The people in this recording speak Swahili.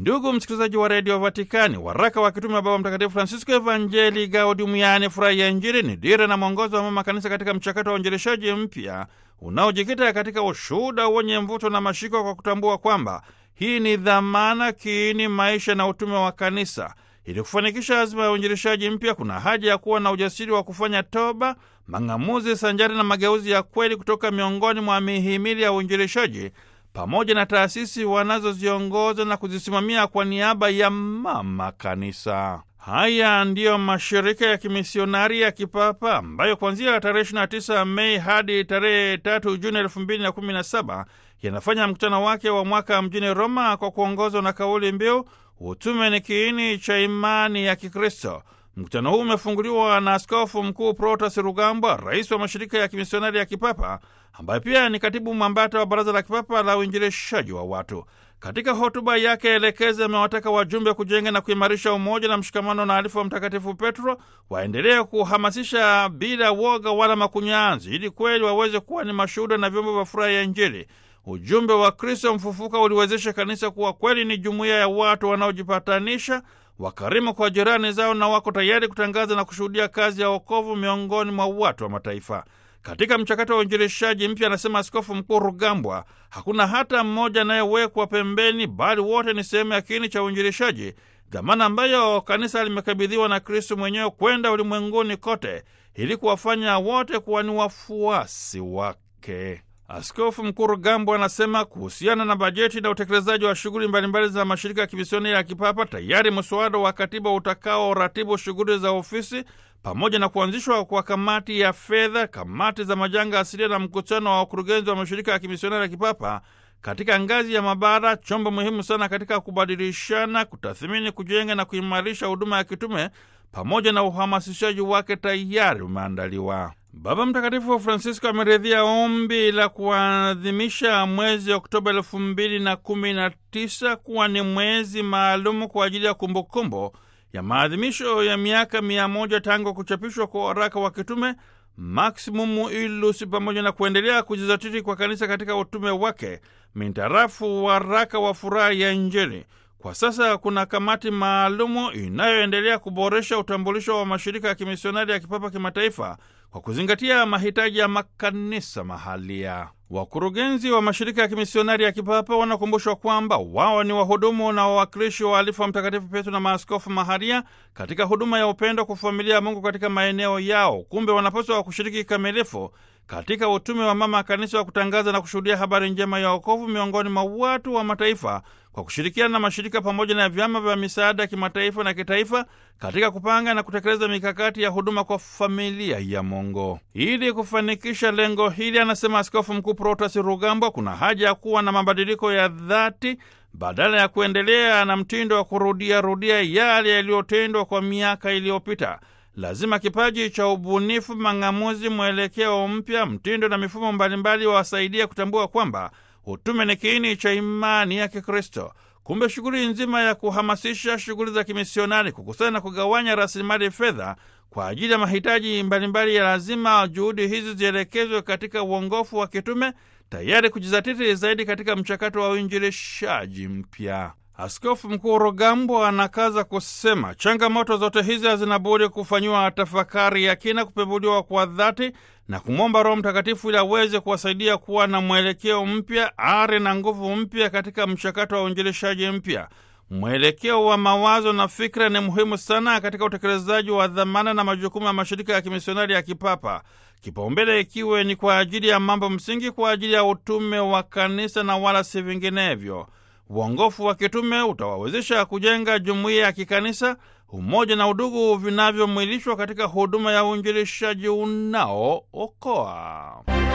Ndugu msikilizaji wa redio Vatikani, waraka wa kitume wa Baba Mtakatifu Francisco Evangelii Gaudium, yaani furaha ya Injili, ni dira na mwongozo wa mama kanisa katika mchakato wa uinjilishaji mpya unaojikita katika ushuhuda wenye mvuto na mashiko, kwa kutambua kwamba hii ni dhamana, kiini, maisha na utume wa kanisa. Ili kufanikisha azima ya uinjilishaji mpya, kuna haja ya kuwa na ujasiri wa kufanya toba, mang'amuzi sanjari na mageuzi ya kweli kutoka miongoni mwa mihimili ya uinjilishaji pamoja na taasisi wanazoziongoza na kuzisimamia kwa niaba ya mama kanisa. Haya ndiyo mashirika ya kimisionari ya kipapa ambayo kuanzia tarehe 29 Mei hadi tarehe 3 Juni 2017 yanafanya mkutano wake wa mwaka mjini Roma kwa kuongozwa na kauli mbiu utume ni kiini cha imani ya Kikristo. Mkutano huu umefunguliwa na Askofu Mkuu Protas Rugambwa, rais wa mashirika ya kimisionari ya kipapa, ambaye pia ni katibu mwambata wa Baraza la Kipapa la Uinjilishaji wa Watu. Katika hotuba yake elekezi, amewataka wajumbe kujenga na kuimarisha umoja na mshikamano na alifu wa Mtakatifu Petro, waendelee kuhamasisha bila woga wala makunyanzi, ili kweli waweze kuwa ni mashuhuda na vyombo vya furaha ya Injili. Ujumbe wa Kristo mfufuka uliwezesha kanisa kuwa kweli ni jumuiya ya watu wanaojipatanisha wakarimu kwa jirani zao na wako tayari kutangaza na kushuhudia kazi ya wokovu miongoni mwa watu wa mataifa. Katika mchakato wa uinjilishaji mpya, anasema Askofu Mkuu Rugambwa, hakuna hata mmoja anayewekwa pembeni, bali wote ni sehemu ya kiini cha uinjilishaji, dhamana ambayo kanisa limekabidhiwa na Kristu mwenyewe kwenda ulimwenguni kote ili kuwafanya wote kuwa ni wafuasi wake. Askofu Mkuu Rugambwa anasema kuhusiana na bajeti na utekelezaji wa shughuli mbalimbali za mashirika ya kimisionari ya kipapa, tayari mswada wa katiba utakao ratibu shughuli za ofisi pamoja na kuanzishwa kwa kamati ya fedha, kamati za majanga asilia na mkutano wa wakurugenzi wa mashirika ya kimisionari ya kipapa katika ngazi ya mabara, chombo muhimu sana katika kubadilishana, kutathmini, kujenga na kuimarisha huduma ya kitume pamoja na uhamasishaji wake tayari umeandaliwa. Baba Mtakatifu Francisco ameridhia ombi la kuadhimisha mwezi Oktoba elfu mbili na kumi na tisa kuwa ni mwezi maalumu kwa ajili ya kumbukumbu ya maadhimisho ya miaka mia moja tangu kuchapishwa kwa waraka wa kitume Maximumu Illus, pamoja na kuendelea kujizatiti kwa kanisa katika utume wake mintarafu waraka wa furaha ya Injili. Kwa sasa kuna kamati maalumu inayoendelea kuboresha utambulisho wa mashirika ya kimisionari ya kipapa kimataifa kwa kuzingatia mahitaji ya makanisa mahalia. Wakurugenzi wa mashirika ya kimisionari ya kipapa wanakumbushwa kwamba wao ni wahudumu na wawakilishi wa alifu wa Mtakatifu Petro na maaskofu mahalia katika huduma ya upendo kwa familia ya Mungu katika maeneo yao. Kumbe wanapaswa kushiriki kikamilifu katika utume wa mama kanisa wa kutangaza na kushuhudia habari njema ya wokovu miongoni mwa watu wa mataifa kwa kushirikiana na mashirika pamoja na vyama vya misaada ya kimataifa na kitaifa katika kupanga na kutekeleza mikakati ya huduma kwa familia ya Mungu. Ili kufanikisha lengo hili, anasema Askofu Mkuu Protas Rugambwa, kuna haja ya kuwa na mabadiliko ya dhati badala ya kuendelea na mtindo wa kurudia rudia yale yaliyotendwa kwa miaka iliyopita. Lazima kipaji cha ubunifu, mang'amuzi, mwelekeo mpya, mtindo na mifumo mbalimbali wawasaidia kutambua kwamba utume ni kiini cha imani ya Kikristo. Kumbe shughuli nzima ya kuhamasisha shughuli za kimisionari, kukusanya na kugawanya rasilimali fedha kwa ajili ya mahitaji mbalimbali ya lazima, juhudi hizi zielekezwe katika uongofu wa kitume, tayari kujizatiti zaidi katika mchakato wa uinjilishaji mpya. Askofu Mkuu Rugambwa anakaza kusema changamoto zote hizi hazina budi kufanyiwa tafakari ya kina, kupembuliwa kwa dhati na kumwomba Roho Mtakatifu ili aweze kuwasaidia kuwa na mwelekeo mpya, ari na nguvu mpya katika mchakato wa uinjilishaji mpya. Mwelekeo wa mawazo na fikra ni muhimu sana katika utekelezaji wa dhamana na majukumu ya mashirika ya kimisionari ya kipapa, kipaumbele ikiwe ni kwa ajili ya mambo msingi, kwa ajili ya utume wa kanisa na wala si vinginevyo. Uongofu wa kitume utawawezesha kujenga jumuiya ya kikanisa, umoja na udugu vinavyomwilishwa katika huduma ya uinjilishaji unaookoa.